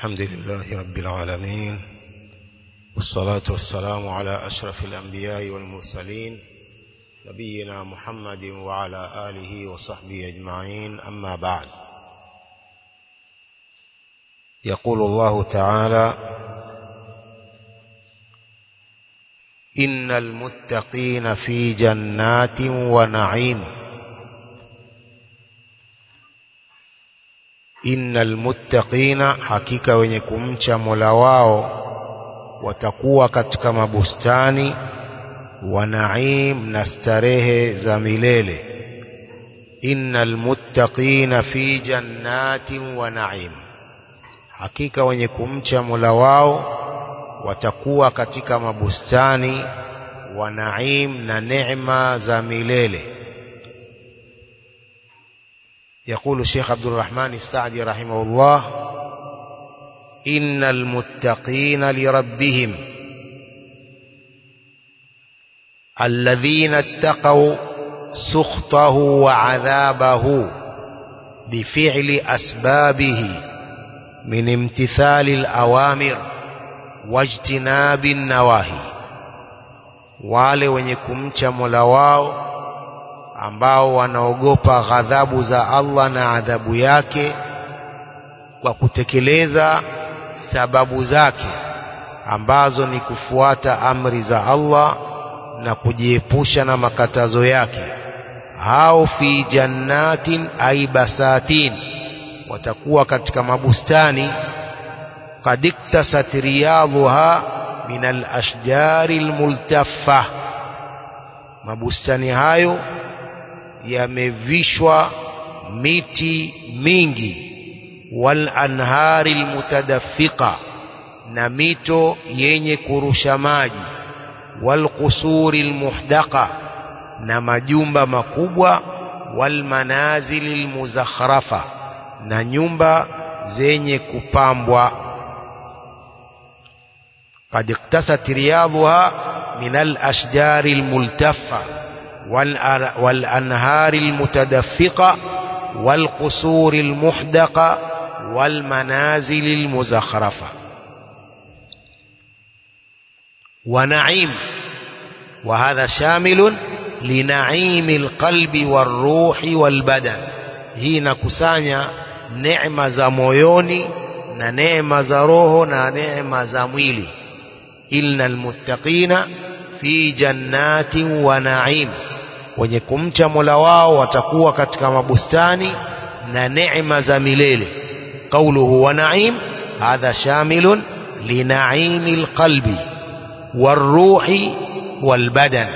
الحمد لله رب العالمين والصلاة والسلام على أشرف الأنبياء والمرسلين نبينا محمد وعلى آله وصحبه أجمعين أما بعد يقول الله تعالى إن المتقين في جنات ونعيم innal muttaqina hakika wenye kumcha Mola wao watakuwa katika mabustani wa naim na starehe za milele innal muttaqina fi jannatin wa naim hakika wenye kumcha Mola wao watakuwa katika mabustani wa naim na neema za milele يقول الشيخ عبد الرحمن السعدي رحمه الله إن المتقين لربهم الذين اتقوا سخطه وعذابه بفعل أسبابه من امتثال الأوامر واجتناب النواهي wale wenye kumcha Mola wao ambao wanaogopa ghadhabu za Allah na adhabu yake kwa kutekeleza sababu zake ambazo ni kufuata amri za Allah na kujiepusha na makatazo yake hao fi jannatin ay basatin watakuwa katika mabustani qad iktasat riyadhuha min al-ashjari al-multaffa mabustani hayo yamevishwa miti mingi wal anhari almutadaffiqa na mito yenye kurusha maji wal qusuri almuhdaqa na majumba makubwa wal manazil almuzakhrafa na nyumba zenye kupambwa قد اقتست رياضها من الأشجار الملتفة والأنهار المتدفقة والقصور المحدقة والمنازل المزخرفة ونعيم وهذا شامل لنعيم القلب والروح والبدن hii inakusanya neema za moyoni na neema za roho na neema za mwili inna almuttaqina fi jannatin wa na'im wenye kumcha Mola wao watakuwa katika mabustani na neema za milele qawluhu wa na'im hadha shamilun linaimi alqalbi والروح والبدن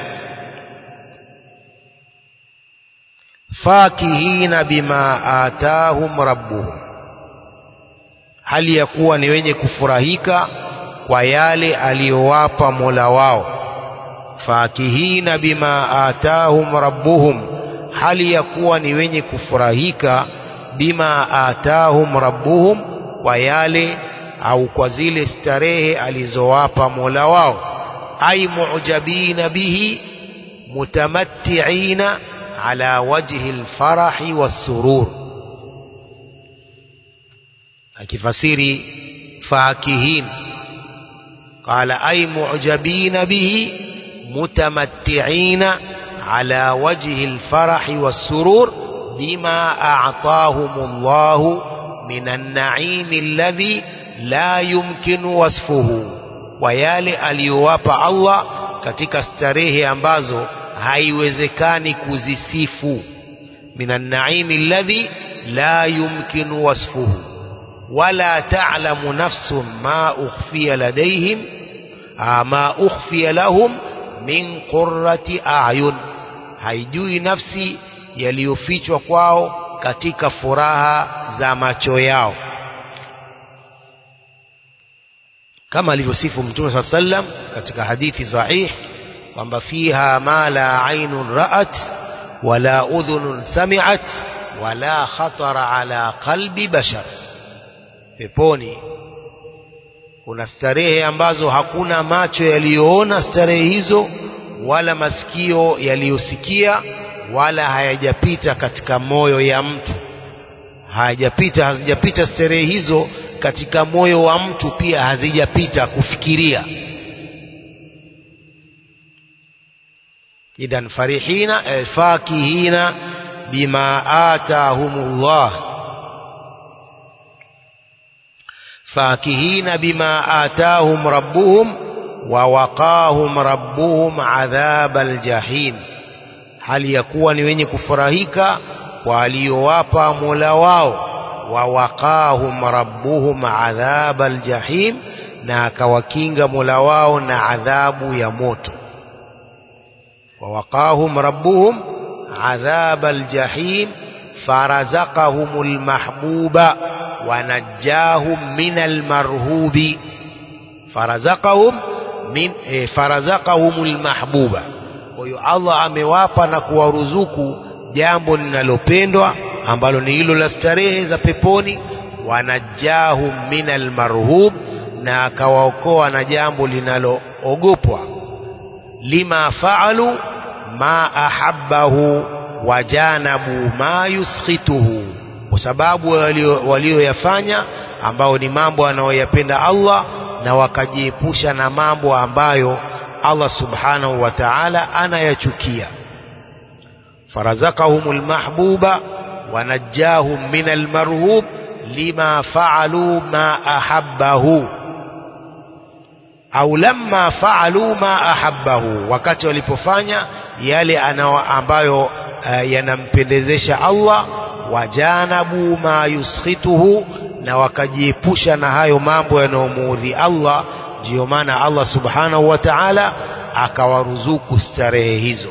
فاكهين بما آتاهم ربهم hali ya kuwa ni wenye kufurahika kwa yale aliyowapa Mola wao fakihina bima atahum rabbuhum hali ya kuwa ni wenye kufurahika bima atahum rabbuhum kwa yale au kwa zile starehe alizowapa Mola wao ay mu'jabina bihi mutamatti'ina ala wajhi alfarahi wassurur akifasiri fakihin qala ay mu'jabina bihi متمتعين على وجه الفرح والسرور بما أعطاهم الله من النعيم الذي لا يمكن وصفه ويالي aliyowapa Allah katika starehe ambazo haiwezekani kuzisifu من النعيم الذي لا يمكن وصفه ولا تعلم نفس ما أخفي لديهم ما أخفي لهم min qurrati a'yun haijui nafsi yaliyofichwa kwao katika furaha za macho yao kama alivyosifu mtume saa sallam katika hadithi sahih kwamba fiha ma la ainun ra'at wala udhunun sami'at wala khatara ala qalbi bashar peponi kuna starehe ambazo hakuna macho yaliyoona starehe hizo wala masikio yaliyosikia wala hayajapita katika moyo ya mtu hayajapita hazijapita starehe hizo katika moyo wa mtu pia hazijapita kufikiria idhan farihina eh, fakihina bima atahumullah fakihina bima atahum rabbuhum wa waqahum rabbuhum adhaba aljahim hali ya kuwa ni wenye kufurahika kwa aliyowapa mola wao wa waqahum rabbuhum adhaba aljahim na akawakinga mola wao na adhabu ya moto wa waqahum rabbuhum adhaba aljahim farazaqahum almahbuba wa najjahum min almarhubi farazaqahum min eh, farazaqahum almahbuba kwa hiyo Allah amewapa na kuwaruzuku jambo linalopendwa ambalo ni hilo la starehe za peponi wanajahum min almarhub na akawaokoa na jambo linaloogopwa lima faalu ma ahabbahu wajanabu ma yuskhituhu kwa sababu walioyafanya ambao ni mambo anayoyapenda Allah na wakajiepusha na mambo ambayo Allah subhanahu wa ta'ala anayachukia farazaqahum almahbuba wanajjahum min almarhub lima faalu ma ahabbahu au lamma faalu ma ahabbahu wakati walipofanya yale anao ambayo uh, yanampendezesha Allah wajanabu ma yuskhituhu na wakajiepusha na hayo mambo yanayomuudhi Allah ndiyo maana Allah subhanahu wa ta'ala akawaruzuku starehe hizo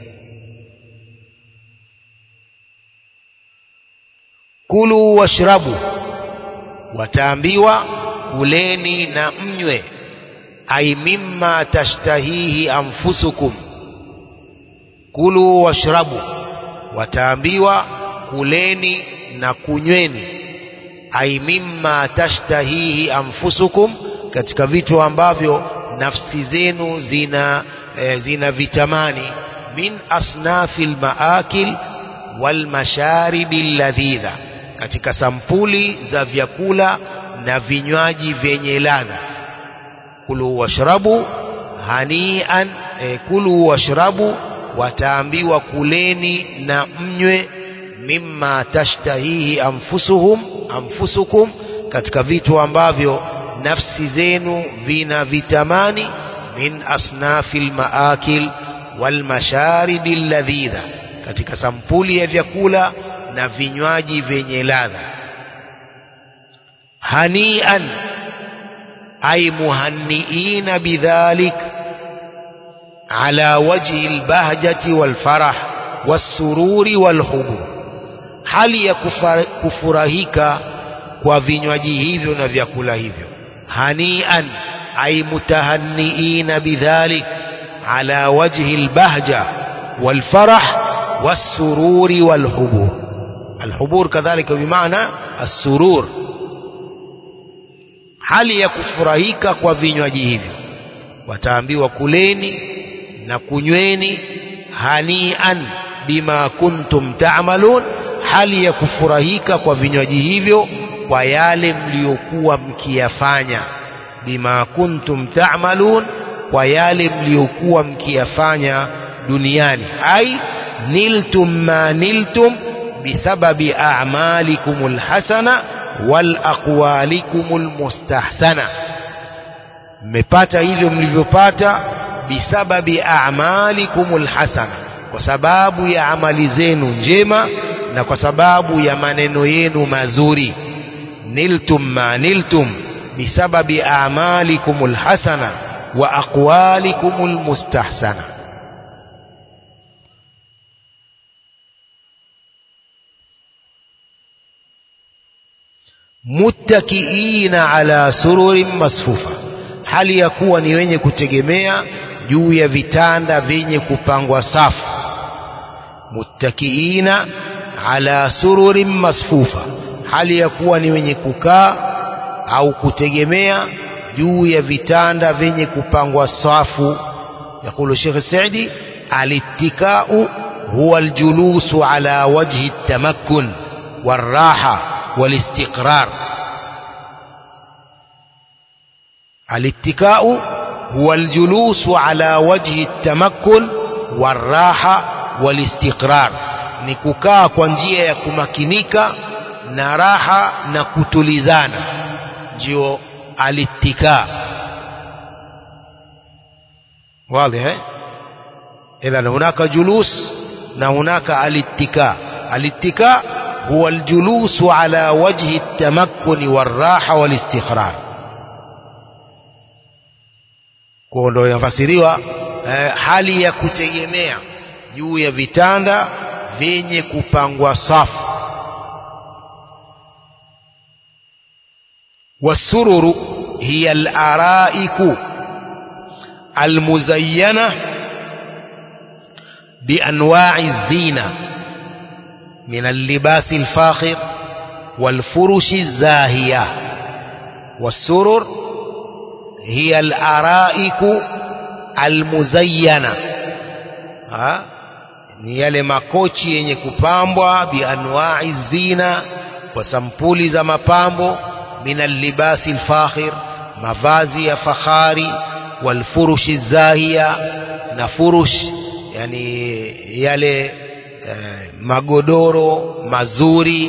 kulu washrabu wataambiwa kuleni na mnywe ai mimma tashtahihi anfusukum kulu washrabu wataambiwa kuleni na kunyweni ai mimma tashtahihi anfusukum katika vitu ambavyo nafsi zenu zina e, zina vitamani min asnafil maakil wal masharibi ladhidha katika sampuli za vyakula na vinywaji vyenye ladha kulu washrabu hanian e, kulu washrabu wataambiwa kuleni na mnywe mimma tashtahihi anfusuhum anfusukum katika vitu ambavyo nafsi zenu vina vitamani min asnafil maakil wal masharibi ladhidha katika sampuli ya vyakula na vinywaji vyenye ladha hanian ay muhanniina bidhalik ala wajhi albahjati walfarah wasururi walhubur hali ya kufurahika kwa vinywaji hivyo na vyakula hivyo hanian ay mutahanniina bidhalik ala wajhi albahja walfarah wasururi walhubur alhubur kadhalika bimaana assurur hali ya kufurahika kwa vinywaji hivyo wataambiwa kuleni na kunyweni hanian bima kuntum ta'malun hali ya kufurahika kwa vinywaji hivyo kwa yale mliokuwa mkiyafanya bima kuntum ta'malun kwa yale mliokuwa mkiyafanya duniani ai niltum ma niltum bisababi a'malikum alhasana wal aqwalikum almustahsana mmepata hivyo mlivyopata bisababi a'malikum alhasana kwa sababu ya amali zenu njema na kwa sababu ya maneno yenu mazuri niltum ma niltum bisababi a'malikum alhasana wa aqwalikum almustahsana muttakiina ala sururin masfufa hali ya kuwa ni wenye kutegemea juu ya vitanda vyenye kupangwa safu muttakiina ala sururin masfufa hali ya kuwa ni wenye kukaa au kutegemea juu ya vitanda vyenye kupangwa safu yakulu Sheikh Saidi alittikau huwa aljulusu ala wajhi tamakkun والراحة والاستقرار alittikau huwa aljulusu ala wajhi tamakkun waraha walistiqrar ni kukaa kwa njia ya kumakinika na raha na kutulizana ndio alittika واضح اذا هناك جلوس na hunaka alittika alittika huwa aljulus ala wajhi التمكن والراحه والاستقرار kwa ndo inafasiriwa eh, hali ya kutegemea juu ya vitanda vyenye kupangwa safu والسرر هي الأرائك المزينة بأنواع الزينة من اللباس الفاخر والفرش الزاهية والسرر هي الأرائك المزينة ها ni yale makochi yenye kupambwa bianwai zina kwa sampuli za mapambo min allibasi lfakhir mavazi ya fakhari walfurushi zahiya na furush yani yale eh, magodoro mazuri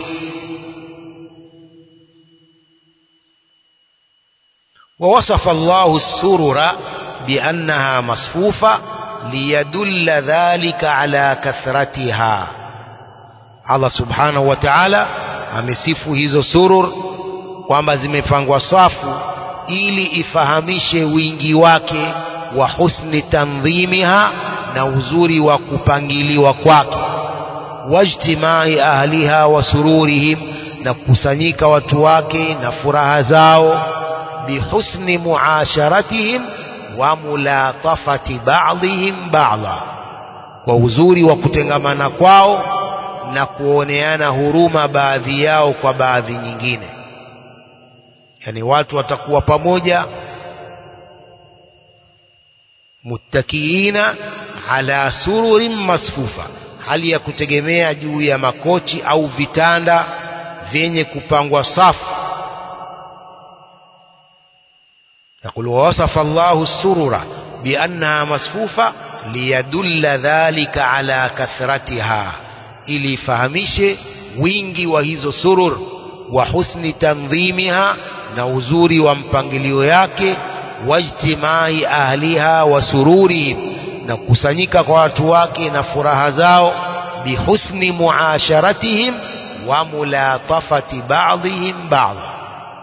ووصف الله السرر بأنها مصفوفة ليدل ذلك على كثرتها Allah subhanahu wa ta'ala amesifu hizo surur kwamba zimepangwa safu ili ifahamishe wingi wake wa husni tandhimiha na uzuri wa kupangiliwa kwake wajtimai ahliha wa sururihim na kukusanyika watu wake na furaha zao bihusni muasharatihim wa mulatafati ba'dihim ba'dha kwa uzuri wa kutengamana kwao na kuoneana huruma baadhi yao kwa baadhi nyingine yani watu watakuwa pamoja muttakiina ala sururin masfufa hali ya kutegemea juu ya makochi au vitanda vyenye kupangwa safu يقول ووصف الله السرر بأنها مصفوفة ليدل ذلك على كثرتها ili ifahamishe wingi wa hizo surur wa husni tandhimiha na uzuri wa mpangilio yake wajtimai ahliha wa sururihim na kukusanyika kwa watu wake na furaha zao bihusni muasharatihim wa mulatafati ba'dihim ba'dha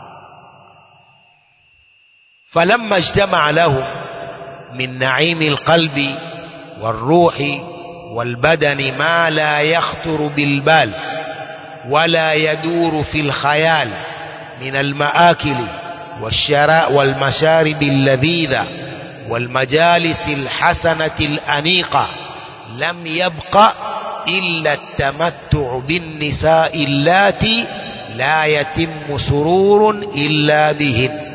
فلما اجتمع لهم من نعيم القلب والروح والبدن ما لا يخطر بالبال ولا يدور في الخيال من المآكل والشراء والمشارب اللذيذة والمجالس الحسنة الأنيقة لم يبق إلا التمتع بالنساء اللاتي لا يتم سرور إلا بهن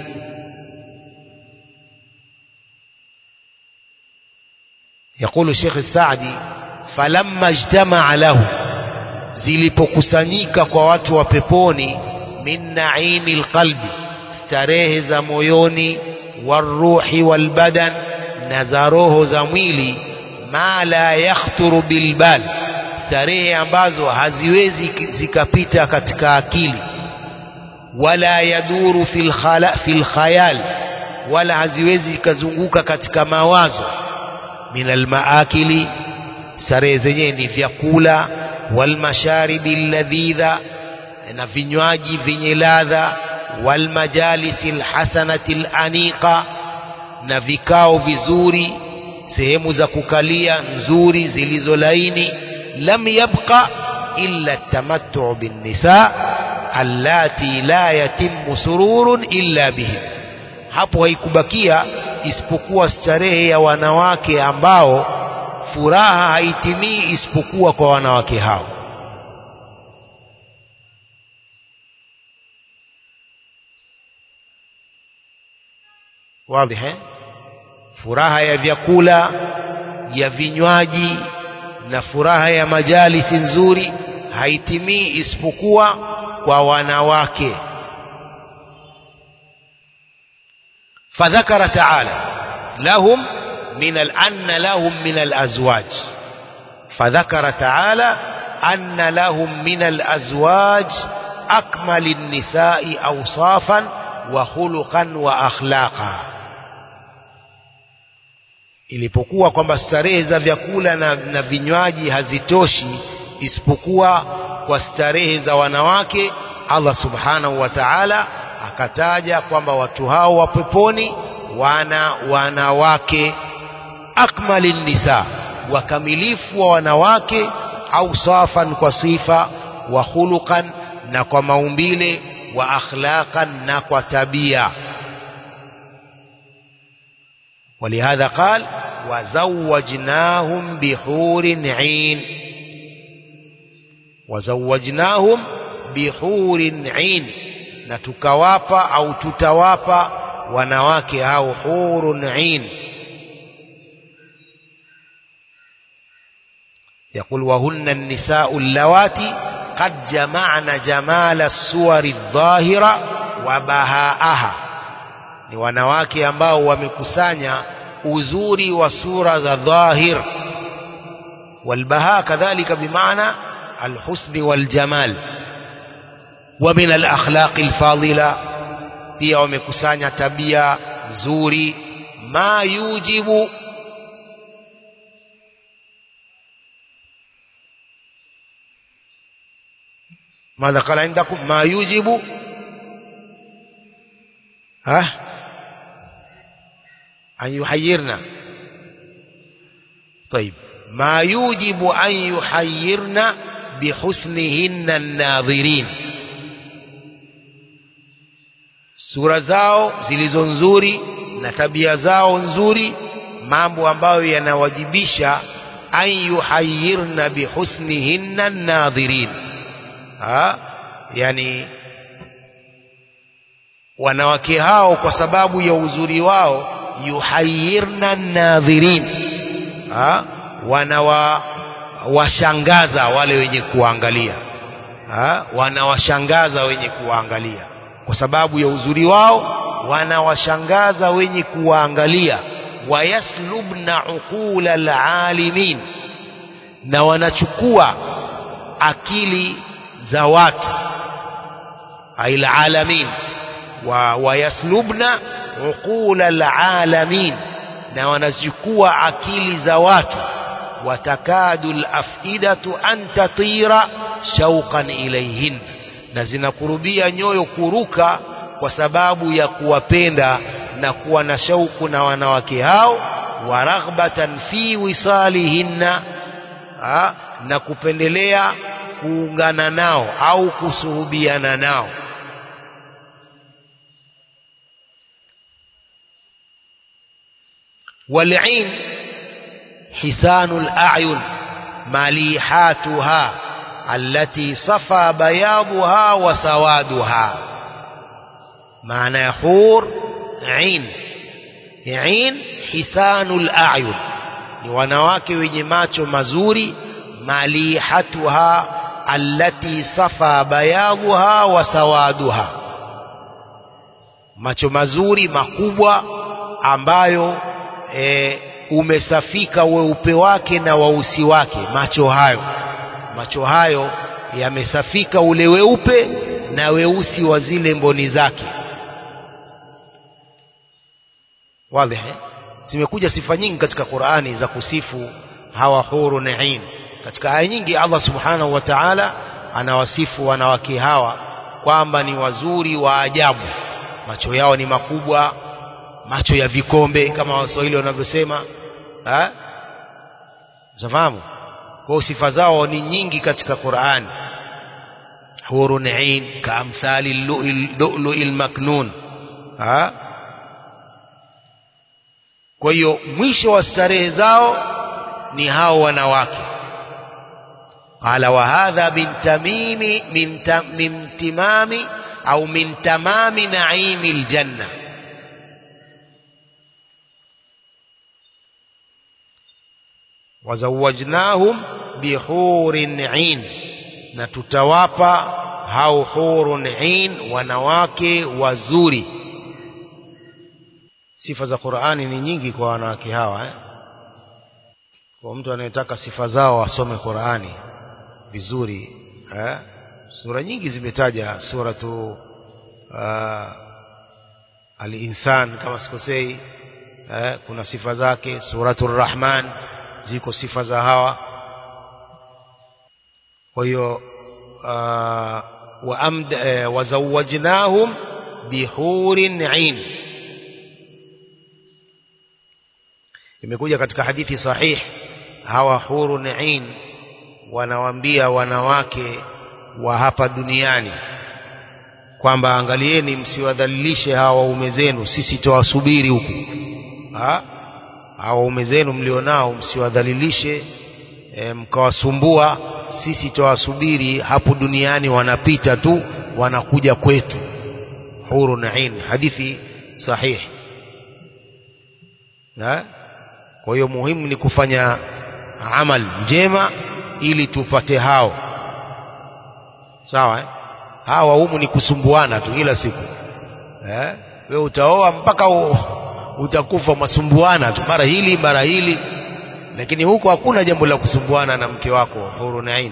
يقول الشيخ السعدي falamma ijtamaa lahu zilipokusanyika kwa watu wa peponi min naimi lqalbi starehe za moyoni waruhi walbadan na za roho za mwili ma la yakhturu bilbal starehe ambazo haziwezi zikapita katika akili wala yaduru fil khayal wala haziwezi zikazunguka katika mawazo min almaakili starehe zenyewe ni vyakula walmasharibi alladhidha na vinywaji vyenye ladha walmajalisi alhasanati alaniqa na vikao vizuri sehemu za kukalia nzuri zilizo laini lam yabqa illa tamattu binnisa allati la yatimmu sururun illa bihim hapo haikubakia isipokuwa starehe ya wanawake ambao furaha haitimii isipokuwa kwa wanawake hao wazi eh furaha ya vyakula ya vinywaji na furaha ya majalisi nzuri haitimii isipokuwa kwa wanawake فذكر تعالى لهم من أن لهم من الأزواج فذكر تعالى أن لهم من الأزواج أكمل النساء أوصافا وخلقا وأخلاقا ilipokuwa kwamba starehe za vyakula na, na vinywaji hazitoshi isipokuwa kwa starehe za wanawake Allah subhanahu wa ta'ala akataja kwamba watu hao wa peponi wana wanawake akmalin nisa wakamilifu wa wanawake au safan kwa sifa wa khuluqan na kwa maumbile wa akhlaqan na kwa tabia ولهذا قال وزوجناهم بحور عين وزوجناهم بحور عين na tukawapa au tutawapa wanawake hao hurun ain يقول وهن النساء اللواتي قد جمعن جمال الصور الظاهرة وبهاءها ni wanawake ambao wamekusanya uzuri wa sura za dhahir walbaha kadhalika bimaana alhusni waljamal wa min alakhlaqi alfadila pia wamekusanya tabia nzuri ma yujibu ماذا قال عندكم ما يوجب ها أن يحيرنا طيب ما يوجب أن يحيرنا بحسنهن الناظرين sura zao zilizo nzuri na tabia zao nzuri mambo ambayo yanawajibisha an yuhayirna bihusnihinna nadhirin ha? yani wanawake hao kwa sababu ya uzuri wao yuhayirna nadhirin ha? wanawa washangaza wale wenye kuangalia ha? wanawashangaza wenye kuwaangalia kwa sababu ya uzuri wao wanawashangaza wenye kuwaangalia wayaslubna uqula alalimin na wanachukua akili za watu ay alalamin wa wayaslubna uqula alalamin na wanachukua akili za watu watakadu alafidatu an tatira shauqan ilayhin na zinakurubia nyoyo kuruka kwa sababu ya kuwapenda na kuwa na shauku na wanawake hao wa raghbatan fi wisalihinna ha, na kupendelea kuungana nao au kusuhubiana nao والعين حسان الأعين مليحاتها التي صفى بياضها وسوادها معنى حور عين عين حسان الأعين ni wanawake wenye macho mazuri malihatuha allati safa bayadhuha wa sawaduha macho mazuri makubwa ambayo e, umesafika weupe wake na weusi wake macho hayo macho hayo yamesafika ule weupe na weusi wa zile mboni zake wazi zimekuja sifa nyingi katika Qur'ani za kusifu hawa huru naim katika aya nyingi Allah subhanahu wa ta'ala anawasifu wanawake hawa kwamba ni wazuri wa ajabu macho yao ni makubwa macho ya vikombe kama waswahili wanavyosema eh zafahamu kwa sifa zao ni nyingi katika Qur'an hurun ain kaamthali lu'lu'il maknun ha kwa hiyo mwisho wa starehe zao ni hao wanawake qala wa hadha min tamimi min, tam, min timami au min tamami naimi aljanna wazawajnahum bihurin ain na tutawapa hao hurun ain wanawake wazuri sifa za Qur'ani ni nyingi kwa wanawake hawa eh? kwa mtu anayetaka sifa zao asome Qur'ani vizuri eh? sura nyingi zimetaja suratu uh, al-insan kama sikosei eh? kuna sifa zake suratu rahman ziko sifa za hawa kwa hiyo uh, وأمد وزوجناهم بحور عين imekuja katika hadithi sahih hawa hurun ain wanawaambia wanawake wa hapa duniani kwamba angalieni msiwadhalilishe hawa waume zenu sisi tawasubiri huku ha? hawa waume zenu mlionao msiwadhalilishe e, mkawasumbua sisi tawasubiri hapo duniani wanapita tu wanakuja kwetu hurun ain hadithi sahih ha? kwa hiyo muhimu ni kufanya amal njema ili tupate hao sawa eh? hawa humu ni kusumbuana tu kila siku eh? wewe utaoa mpaka u, utakufa masumbuana tu mara hili mara hili lakini huko hakuna jambo la kusumbuana na mke wako hurun ain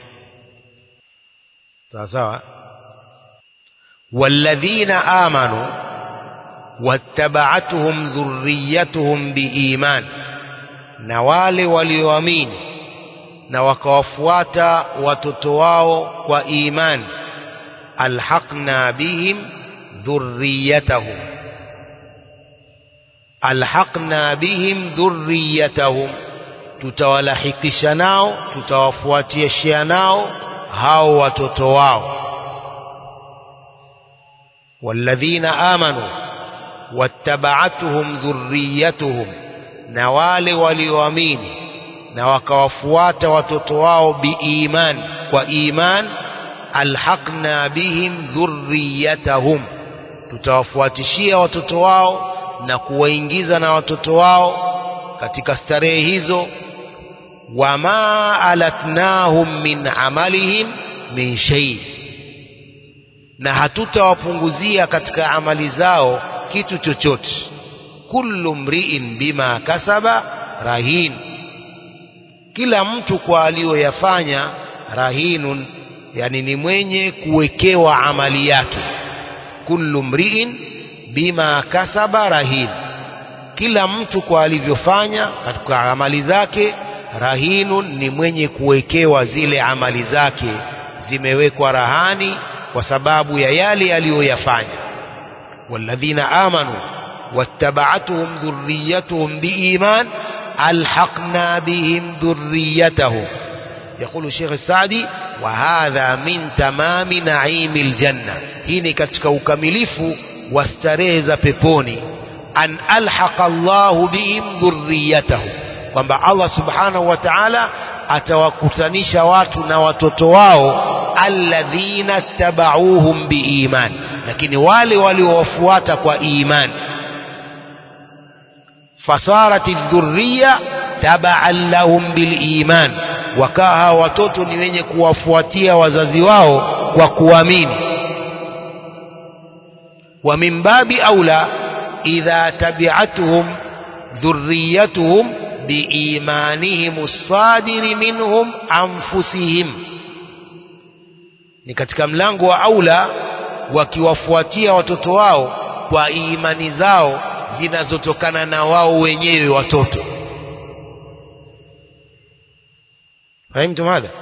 sawa sawa walladhina amanu wattaba'atuhum dhurriyyatuhum biiman na wale walioamini na wakawafuata watoto wao kwa imani alhaqna bihim dhurriyyatahum alhaqna bihim dhurriyyatahum tutawalahikisha nao tutawafuatisha nao hao watoto wao walladhina amanu wattaba'atuhum dhurriyyatuhum na wale walioamini na wakawafuata watoto wao biiman kwa iman alhaqna bihim dhurriyyatahum tutawafuatishia watoto wao na kuwaingiza na watoto wao katika starehe hizo wama alatnahum min amalihim min shay na hatutawapunguzia katika amali zao kitu chochote kullu mri'in bima kasaba rahin kila mtu kwa aliyoyafanya rahinun yani ni mwenye kuwekewa amali yake kullu mri'in bima kasaba rahin kila mtu kwa alivyofanya katika amali zake rahinun ni mwenye kuwekewa zile amali zake zimewekwa rahani kwa sababu ya yale aliyoyafanya walladhina amanu wattaba'atuhum dhurriyyatuhum biiman alhaqna bihim dhurriyyatahum يقول الشيخ السعدي وهذا من تمام نعيم الجنة هنا katika ukamilifu wa starehe za peponi an alhaqa Allahu bihim dhurriyatahum kwamba Allah subhanahu wa ta'ala atawakutanisha watu na watoto wao alladhina tabauhum biiman lakini wale waliowafuata kwa imani fasarati dhurriya tabaan lahum biliman wakaha watoto ni wenye kuwafuatia wazazi wao kwa kuamini wa min babi aula idha tabi'atuhum dhurriyatuhum biimanihim as-sadiri minhum anfusihim ni katika mlango wa aula wakiwafuatia watoto wao kwa imani zao zinazotokana na wao wenyewe watoto فهمتم هذا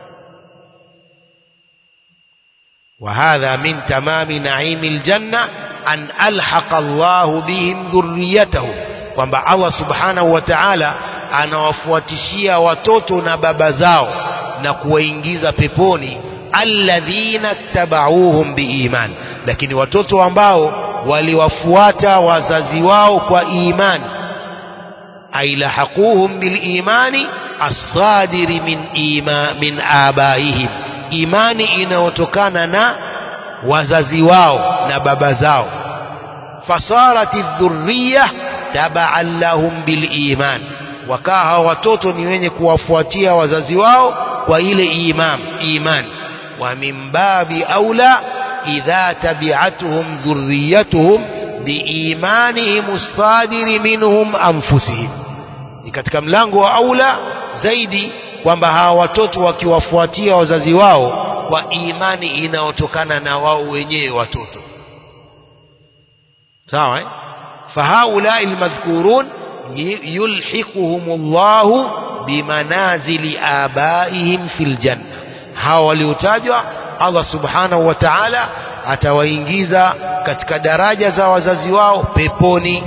وهذا من تمام نعيم الجنة أن ألحق الله بهم ذريتهم kwamba Allah subhanahu wa ta'ala anawafuatishia watoto na baba zao na kuwaingiza peponi alladhina tabauhum biiman lakini watoto ambao waliwafuata wazazi wao kwa imani ailahaquhum bilimani as-sadiri min ima min abaihim imani inayotokana na wazazi wao na baba zao fasarati dhurriya tabaan lahum biliman wakaha watoto ni wenye kuwafuatia wazazi wao kwa ile imam iman wa min babi aula idha tabi'atuhum dhurriyatuhum biimanihim as-sadiri minhum anfusihim ni katika mlango wa aula zaidi kwamba hawa watoto wakiwafuatia wazazi wao kwa imani inayotokana na wao wenyewe watoto sawa eh? fahaulai almadhkurun yulhiquhum Allahu bimanazili abaihim fil janna hawa waliotajwa Allah subhanahu wa ta'ala atawaingiza katika daraja za wazazi wao peponi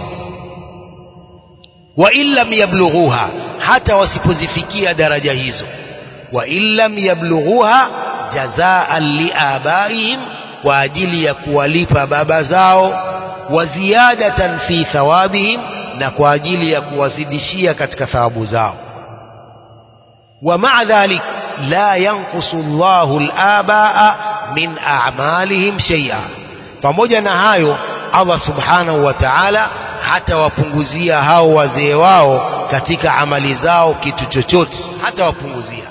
wa illam yablughuha hata wasipozifikia daraja hizo wa illam yablughuha jazaan liabaihim kwa ajili ya kuwalipa baba zao wa ziyadatan fi thawabihim na kwa ajili ya kuwazidishia katika thawabu zao wa ma'a dhalik la yanqusu Allahu al-abaa min a'malihim shay'a pamoja na hayo Allah subhanahu wa ta'ala hata wapunguzia hao wazee wao katika amali zao kitu chochote hata wapunguzia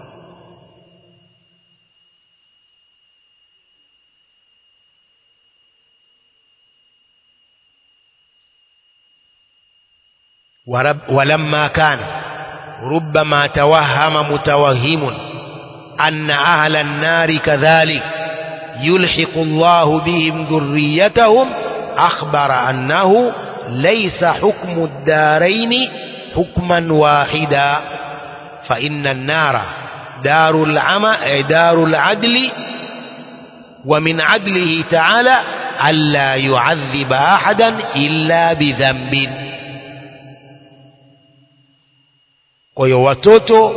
ولما كان ربما توهم متوهم أن أهل النار كذلك يلحق الله بهم ذريتهم أخبر أنه ليس حكم الدارين حكما واحدا فإن النار دار العمى دار العدل ومن عدله تعالى ألا يعذب أحدا إلا بذنب kwa hiyo watoto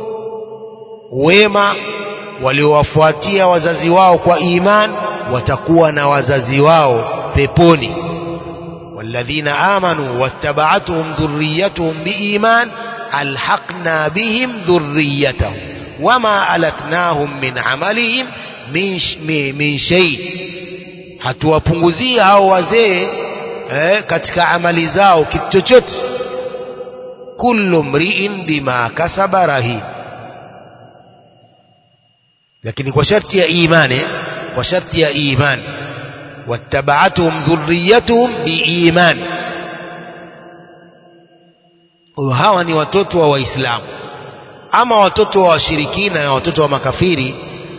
wema waliowafuatia wazazi wao kwa iman watakuwa na wazazi wao peponi walladhina amanu wattaba'atuhum dhurriyyatuhum biiman alhaqna bihim dhurriyyatahum wama alatnahum min amalihim min, min, min shay hatuwapunguzia hao wazee eh, katika amali zao kitu chochote kullu mri'in bima kasaba rahin lakini kwa sharti ya imani kwa sharti ya imani wattaba'atuhum dhurriyyatuhum biiman hawa ni watoto wa waislamu ama watoto wa washirikina na watoto wa makafiri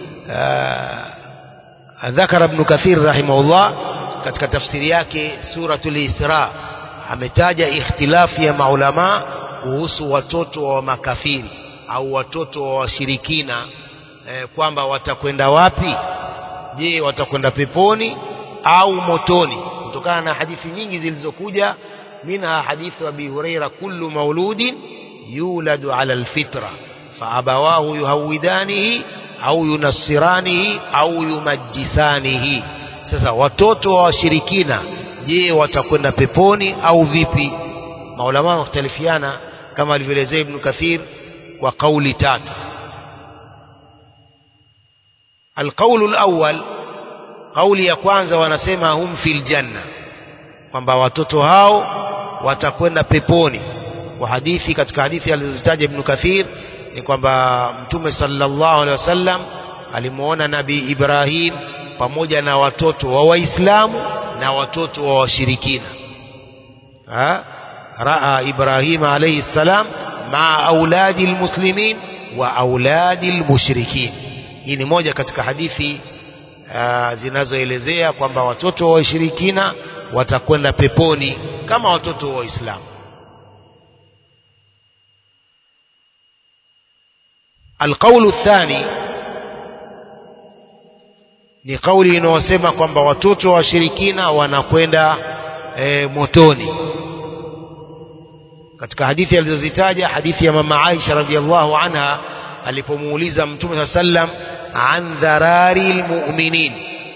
ذكر ابن كثير رحمه الله katika tafsiri yake suratul Isra ametaja ikhtilafu ya maulama kuhusu watoto wa makafiri au watoto wa washirikina eh, kwamba watakwenda wapi je watakwenda peponi au motoni kutokana na hadithi nyingi zilizokuja minha hadithu abi huraira kullu mauludin yuladu ala alfitra faabawahu yuhawidanihi au yunassiranihi au yumajjisanihi sasa watoto wa washirikina je watakwenda peponi au vipi maulama wakhtalifiana kama alivyoelezea ibn kathir kwa kauli tatu القول الأول قولي ya kwanza wanasema hum fil janna kwamba watoto hao watakwenda peponi kwa hadithi katika hadithi alizozitaja Ibn Kathir ni kwamba Mtume sallallahu alaihi wasallam alimuona Nabii Ibrahim pamoja na watoto wa Waislamu na watoto wa washirikina raa Ibrahim alayhi salam maa auladi almuslimin wa auladi almushrikin hii ni moja katika hadithi uh, zinazoelezea kwamba watoto wa washirikina watakwenda peponi kama watoto wa Waislamu. Alqaulu thani ni kauli inayosema kwamba watoto wa washirikina wanakwenda e, motoni. Katika hadithi alizozitaja, hadithi ya mama Aisha radhiallahu anha alipomuuliza Mtume saa sallam an dharari lmuminin,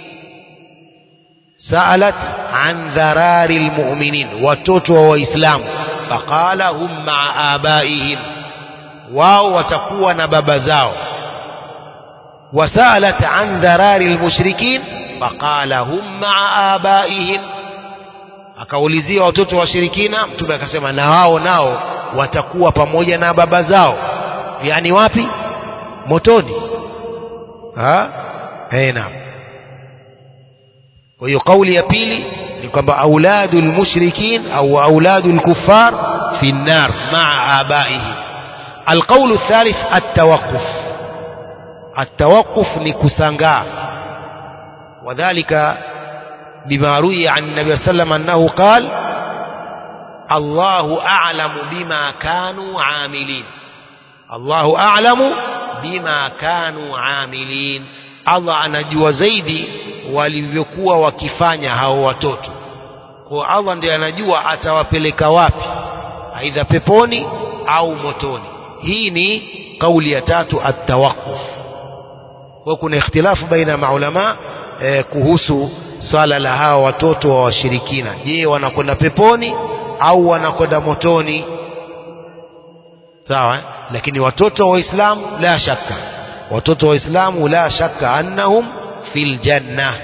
saalat an dharari lmuminin, watoto wa Waislamu. Faqala hum maa abaihim, wao watakuwa na baba zao. Wasalat an dharari lmushrikin, faqala hum maa abaihim, akaulizia watoto wa washirikina, Mtume akasema na wao nao watakuwa pamoja na baba zao. Yani wapi? Motoni. Ha? Eh, naam. Kwa hiyo kauli ya pili ni kwamba auladu lmushrikin au auladu lkuffar fi nnar maa abaihim alqaulu thalith altawaquf altawaquf ni kusangaa wadhalika bima ruya an nabi saa sallam annahu qal allahu alamu bima kanu amilin allahu alamu bima kanu amilin allah anajua zaidi walivyokuwa wakifanya hao watoto kwa allah ndiye anajua atawapeleka wapi aidha peponi au motoni hii ni kauli ya tatu atawaquf kwa kuna ikhtilafu baina ya maulama eh, kuhusu swala la hawa watoto wa washirikina je wanakwenda peponi au wanakwenda motoni sawa eh? lakini watoto wa waislamu la shakka watoto wa waislamu la shakka annahum fil janna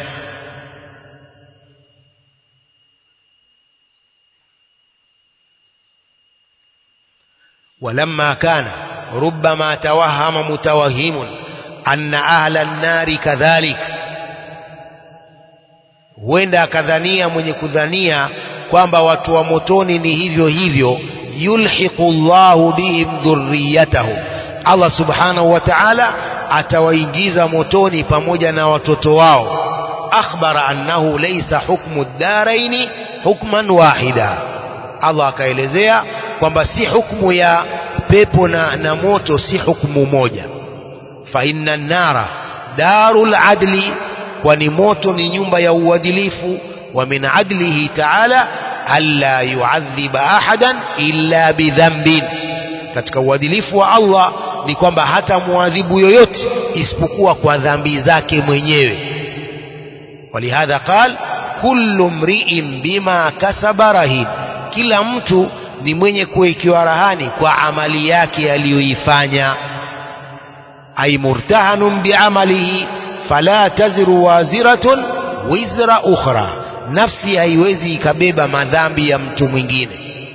ولما كان ربما توهم متوهم أن أهل النار كذلك huenda akadhania mwenye kudhania kwamba watu wa motoni ni hivyo hivyo yulhiqu llahu bihim dhurriyatahum allah subhanahu wa taala atawaingiza motoni pamoja na watoto wao akhbara annahu laysa hukmu ddaraini hukman wahida allah akaelezea kwamba si hukmu ya pepo na, na moto si hukmu moja fa inna nnara daru ladli kwani moto ni nyumba ya uadilifu wa min adlihi taala alla yuadhiba ahadan illa bidhambin katika uadilifu wa allah ni kwamba hata muadhibu yoyote isipokuwa kwa dhambi zake mwenyewe walihadha qal kullu mriin bima kasaba rahin kila mtu ni mwenye kuwekewa rahani kwa amali yake aliyoifanya ay murtahanun biamalihi fala taziru waziratun wizra ukhra nafsi haiwezi ikabeba madhambi ya mtu mwingine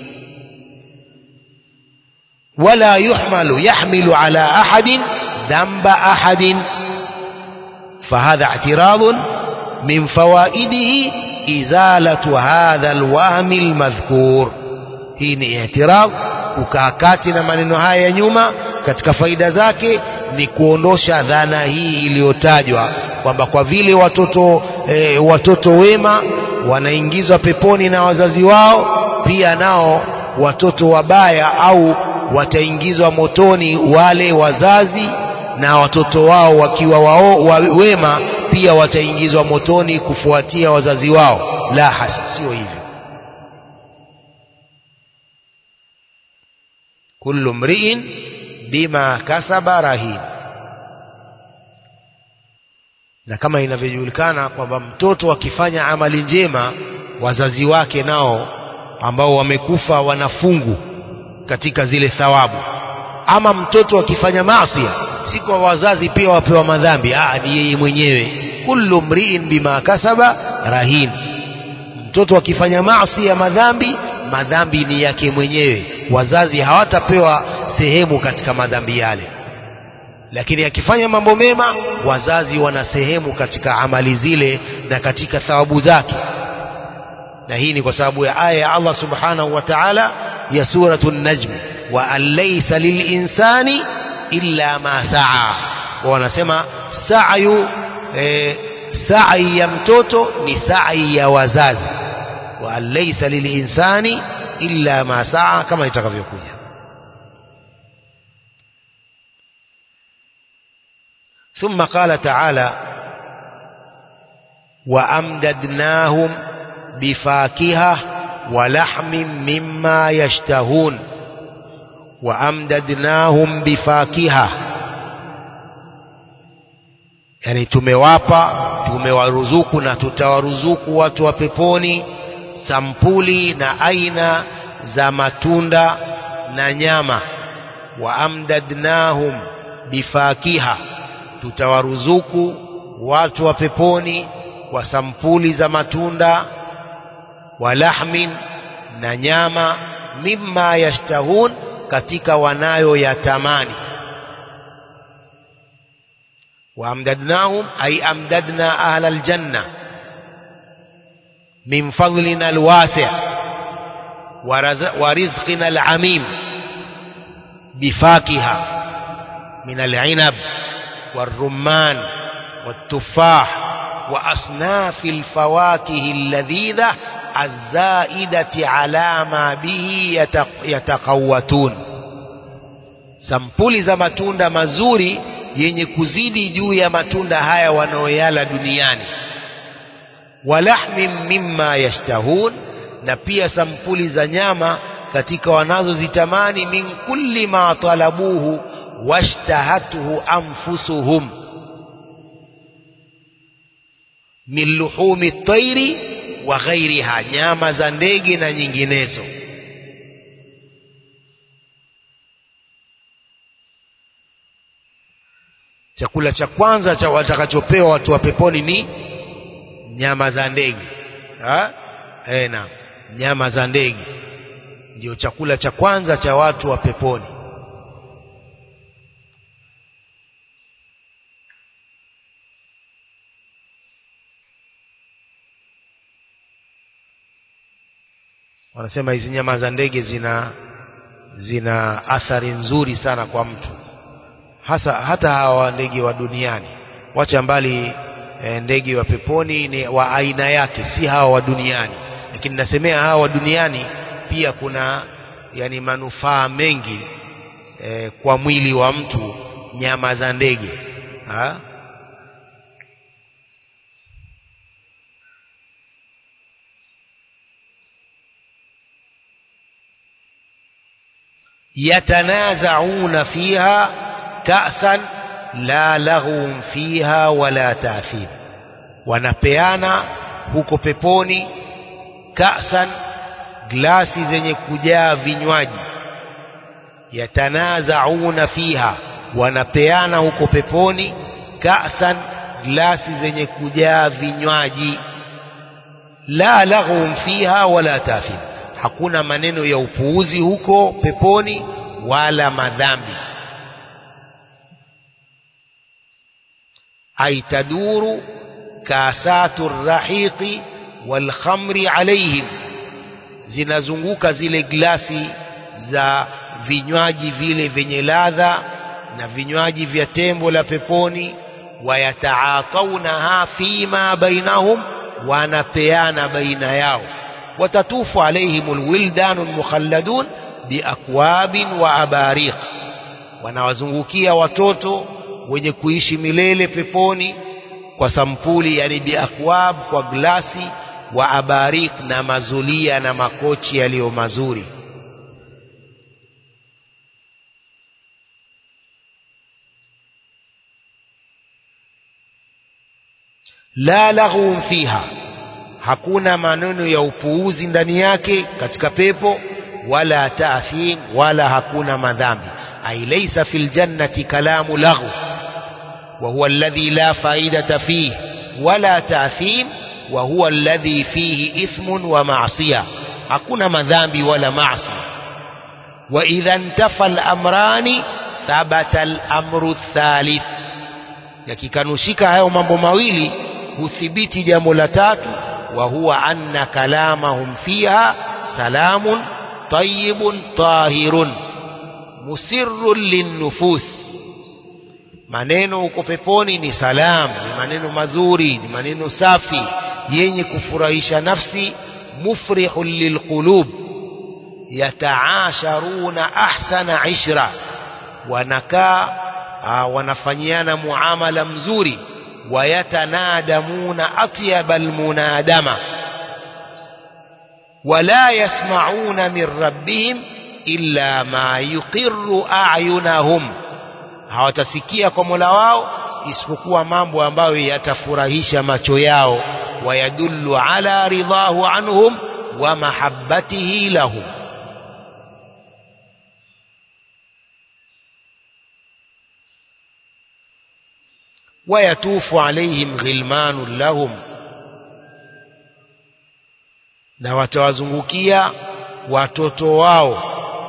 wala yuhmalu yahmilu ala ahadin dhamba ahadin فهذا اعتراض من فوائده إزالة هذا الوهم المذكور hii ni i'tirad kukaa kati na maneno haya ya nyuma katika faida zake ni kuondosha dhana hii iliyotajwa kwamba kwa vile watoto e, watoto wema wanaingizwa peponi na wazazi wao pia nao watoto wabaya au wataingizwa motoni wale wazazi na watoto wao wakiwa wao, wa, wema pia wataingizwa motoni kufuatia wazazi wao la hasa sio hivyo kullu mriin bima kasaba rahin na kama inavyojulikana kwamba mtoto akifanya amali njema wazazi wake nao ambao wamekufa wanafungu katika zile thawabu ama mtoto akifanya maasi si kwa wazazi pia wapewa madhambi ah ni yeye mwenyewe kullu mriin bima kasaba rahin mtoto akifanya maasi ya madhambi madhambi ni yake mwenyewe wazazi hawatapewa sehemu katika madhambi yale lakini akifanya mambo mema wazazi wana sehemu katika amali zile na katika thawabu zake na hii ni kwa sababu ya aya ya Allah subhanahu wa ta'ala ya suratu najm wa an laysa lilinsani illa ma saa wanasema sa'yu e, sa'i ya mtoto ni sa'i ya wazazi wa an laysa lilinsani illa ma saa kama itakavyokuja ثم قال تعالى وأمددناهم بفاكهة ولحم مما يشتهون وأمددناهم بفاكهة yani tumewapa tumewaruzuku na tutawaruzuku watu wa peponi sampuli na aina za matunda na nyama wa amdadnahum bifakiha tutawaruzuku watu wa peponi kwa sampuli za matunda wa lahmin na nyama mimma yashtahun katika wanayo yatamani wa amdadnahum ay amdadna ahla aljanna min fadlina alwasi' wa rizqina alamim bifakiha min al'inab والرمان والتفاح وأصناف الفواكه اللذيذة الزائدة على ما به يتقوتون sampuli za matunda mazuri yenye kuzidi juu ya matunda haya wanaoyala duniani walahmin mimma yashtahun na pia sampuli za nyama katika wanazozitamani min kulli ma talabuhu washtahathu anfusuhum min luhumi tairi wa ghairiha nyama za ndege na nyinginezo chakula cha kwanza cha watakachopewa watu wa peponi ni nyama za ndege eh na nyama za ndege ndio chakula cha kwanza cha watu wa peponi wanasema hizi nyama za ndege zina zina athari nzuri sana kwa mtu hasa hata hawa ndege wa duniani wacha mbali e, ndege wa peponi ni wa aina yake si hawa wa duniani lakini nasemea hawa wa duniani pia kuna yani manufaa mengi e, kwa mwili wa mtu nyama za ndege ha? يتنازعون فيها كأسا لا لغو فيها ولا تأثيم wanapeana huko peponi kasan glasi zenye kujaa vinywaji yatanazauna fiha wanapeana huko peponi kasan glasi zenye kujaa vinywaji la laghum fiha wala tafim hakuna maneno ya upuuzi huko peponi wala madhambi ay taduru kasatu rahiqi wal khamri alaihim zinazunguka zile glasi za vinywaji vile vyenye ladha na vinywaji vya tembo la peponi wayataataunaha fima bainahum wanapeana baina yao watatufu alaihim alwildan almukhalladun biakwabin wa abariq wanawazungukia watoto wenye kuishi milele peponi kwa sampuli yani biakwab kwa glasi wa abariq na mazulia na makochi yaliyo mazuri la laghun fiha hakuna maneno ya upuuzi ndani yake katika pepo wala taathim wala hakuna madhambi ay laysa fil jannati kalamu laghu wa huwa alladhi la faidata fihi wala taathim wa huwa alladhi fihi ithmun wa ma'siya hakuna madhambi wala maasi wa idha intafa al-amrani thabata al-amru ath-thalith yakikanushika hayo mambo mawili huthibiti jambo la tatu wa huwa anna kalamahum fiha salamun tayyibun tahirun musirrun linnufus maneno huko peponi ni salam ni maneno mazuri ni maneno safi yenye kufurahisha nafsi mufrihun lilqulub yataasharuna ahsana ishra wanakaa wanafanyiana muamala mzuri wayatanadamuna atyaba almunadama wala yasmauna min rabbihim illa ma yuqirru a'yunahum hawatasikia kwa Mola wao isipokuwa mambo ambayo yatafurahisha macho yao wayadullu ala ridahu anhum wa mahabbatihi lahum ويطوف عليهم غلمان لهم na watawazungukia watoto wao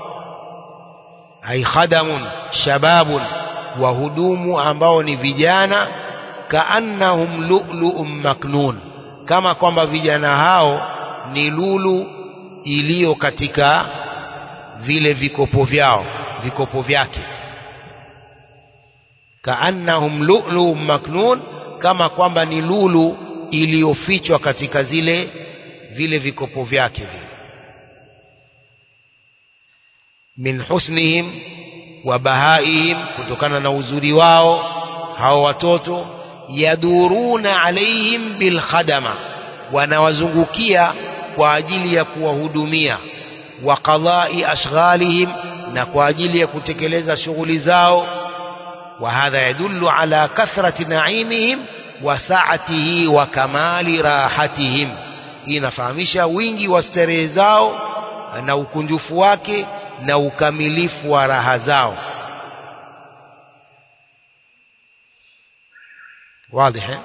ay khadamun shababun wahudumu ambao ni vijana kaannahum lu'lu'un maknun kama kwamba vijana hao ni lulu iliyo katika vile vikopo vyao vikopo vyake kaannahum lu'lu maknun kama kwamba ni lulu iliyofichwa katika zile vile vikopo vyake vile min husnihim wa bahaihim kutokana na uzuri wao hao watoto yaduruna alaihim bilkhadama wanawazungukia kwa ajili ya kuwahudumia wa qadai ashghalihim na kwa ajili ya kutekeleza shughuli zao wa hadha yadullu ala kathrati naimihim wa saatihi wa kamali rahatihim hii inafahamisha wingi wa starehe zao na ukunjufu wake na ukamilifu wa raha zao واضح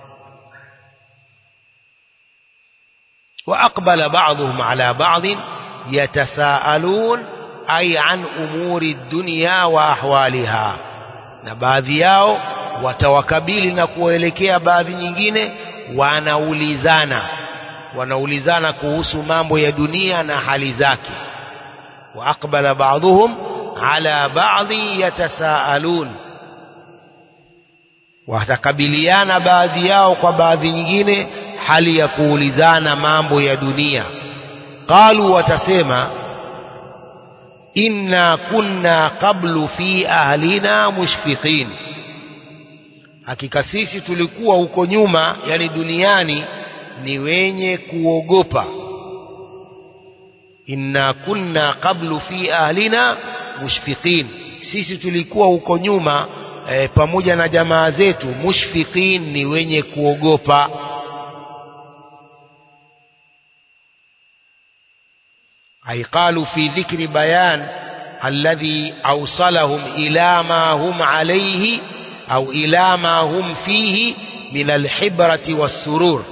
وأقبل بعضهم على بعض يتساءلون أي عن أمور الدنيا وأحوالها na baadhi yao watawakabili na kuelekea baadhi nyingine wanaulizana wanaulizana kuhusu mambo ya dunia na hali zake wa aqbala ba'dhum ala ba'dhi yatasaalun watakabiliana baadhi yao kwa baadhi nyingine hali ya kuulizana mambo ya dunia qalu watasema inna kunna qablu fi ahlina mushfiqin hakika sisi tulikuwa huko nyuma yani duniani ni wenye kuogopa inna kunna qablu fi ahlina mushfiqin sisi tulikuwa huko nyuma e, pamoja na jamaa zetu mushfiqin ni wenye kuogopa أي قالوا في ذكر بيان الذي أوصلهم إلى ما هم عليه أو إلى ما هم فيه من الحبرة والسرور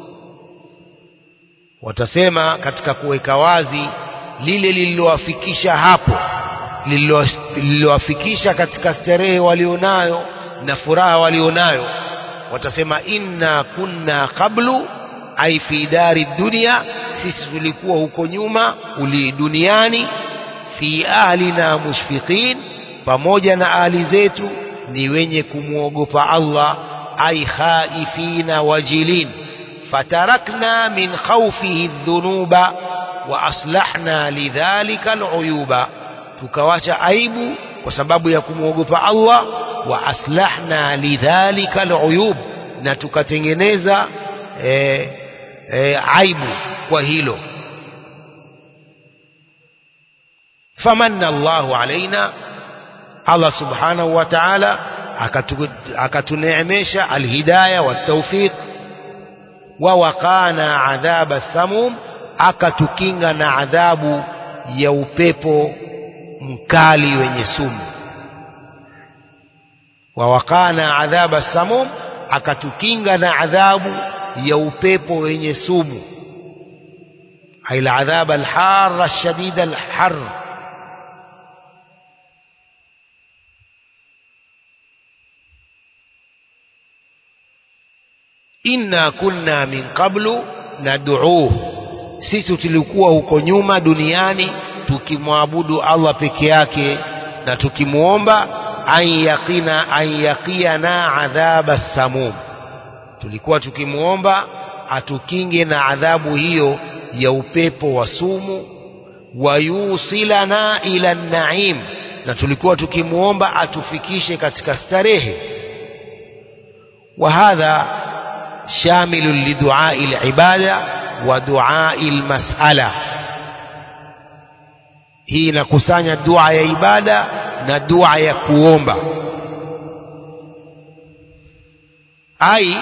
watasema katika kuweka wazi lile lililowafikisha hapo lililowafikisha katika starehe walionayo na furaha walionayo watasema inna kunna qablu ai fi dari dunia sisi tulikuwa huko nyuma uli duniani fi ahlina mushfiqin pamoja na ahli zetu ni wenye kumwogopa Allah ai khaifina wajilin fatarakna min khawfihi dhunuba wa aslahna lidhalika aluyuba tukawacha aibu kwa sababu ya kumwogopa Allah wa aslahna lidhalika aluyub na tukatengeneza eh, e, aibu kwa hilo famanna Allahu alaina Allah subhanahu wa ta'ala akatuneemesha alhidaya watawfiq wa waqana adhaba thamum akatukinga na adhabu ya upepo mkali wenye sumu wa waqana adhaba thamum akatukinga na adhabu ya upepo wenye sumu ay aladhab alhar alshadid alhar inna kunna min qablu nad'uuh sisi tulikuwa huko nyuma duniani tukimwabudu Allah peke yake na tukimuomba an yaqina an yaqiyana adhaba samum tulikuwa tukimuomba atukinge na adhabu hiyo ya upepo wa sumu wayusilana ila naim na tulikuwa tukimuomba atufikishe katika starehe wa hadha shamilu liduai alibada wa duai almas'ala hii inakusanya dua ya ibada na dua ya kuomba ai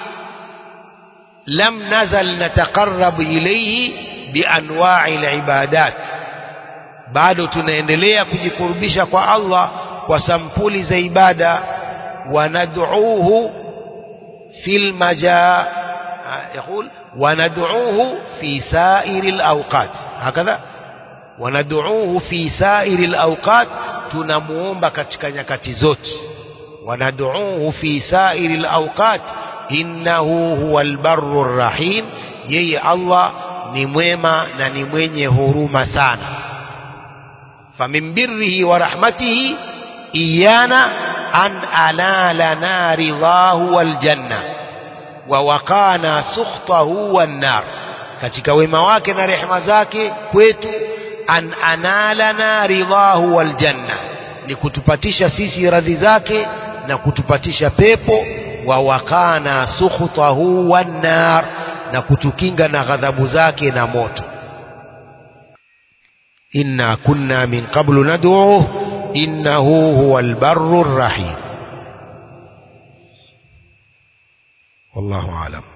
لم نزل نتقرب إليه بأنواع العبادات bado tunaendelea kujikurubisha kwa Allah kwa sampuli za ibada wanad'uuhu fil maja يقول وندعوه في سائر الأوقات هكذا وندعوه في سائر الأوقات tunamuomba katika nyakati zote wanaduuhu fi sairi alawqat innahu huwa albarru rahim yeye Allah ni mwema na ni mwenye huruma sana famin birrihi wa rahmatihi iyana an alalana ridhahu waljanna wa waqana sukhtahu wan nar katika wema wake na rehema zake kwetu an analana ridhahu waljanna ni kutupatisha sisi radhi zake na kutupatisha pepo wa wakana sukhtahu wan nar na kutukinga na ghadhabu zake na moto inna kunna min qablu nad'uhu innahu huwal barrur rahim wallahu a'lam